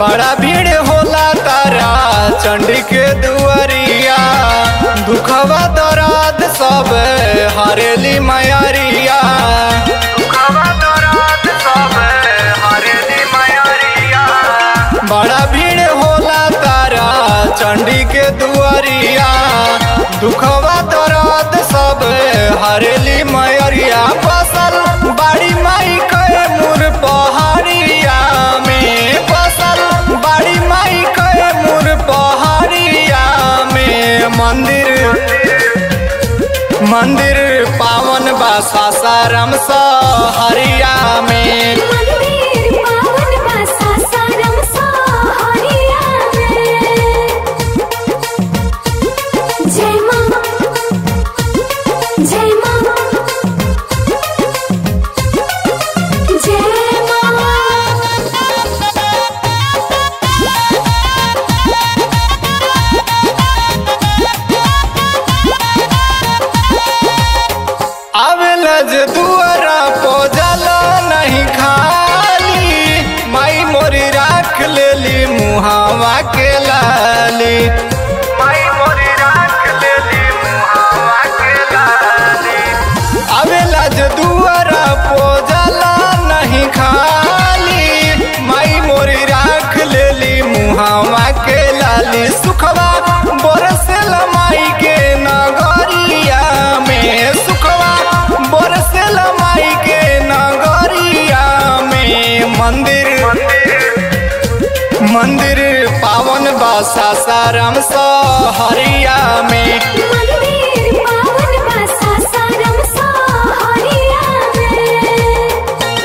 बड़ा भीड़ होला तारा चंडी के दुआरिया दुखवा दराद सब हरेली मयरिया दुखवा दराद सब हरेली मयरिया बड़ा भीड़ होला तारा चंडी के दुआरिया दुखवा दराद सब हरेली मयरिया फसल बाड़ी माई के मुर पहाड़िया में फसल बाड़ी माई के मुर पहाड़िया में मंदिर मंदिर पावन बा सासाराम सहरिया में मंदिर पावन बा सासाराम सहरिया में जय मां जय मां जय मां आवेला जे दुआरा पोजला नहीं खाली माई मोरी राख लेली मुहावा के लाली माई मोरी राख लेली मुहावा के लाली आवेला जे दुआरा पोजला नहीं खाली माई मोरी राख लेली मुहावा के लाली सुखवा बरसेल माई के नगरिया में सुखवा बरसेल माई के नगरिया में मंदिर मंदिर पावन बा सासाराम सहरिया में मंदिर पावन बा सासाराम सहरिया में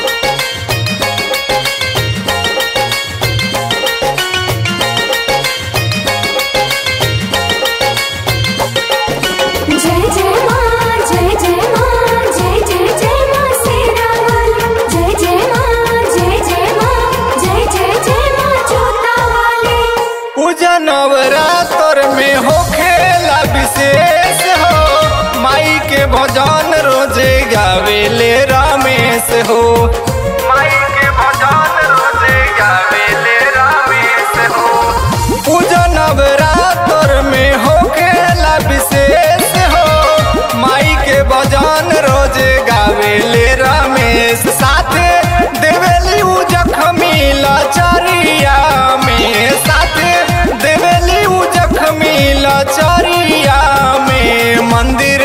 जय जय मां जय जय मां जय जय जय मां शेरावाली जय जय मां जय जय मां जय जय जय मां जोतावाली पूजा नवरात्र में हो खेला विशेष हो माई के भजन रोजे गावेले रमेश हो माई के भजन रोजे गावेले रमेश हो पूजा नवरात्र में हो खेला विशेष हो माई के भजन रोजे गावेले रमेश साथे देवेली उ जखमी लचरिया में साथे देवेली उ जखमी लचरिया में मंदिर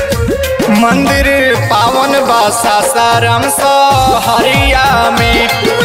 मंदिर पावन बा सासाराम सहरिया में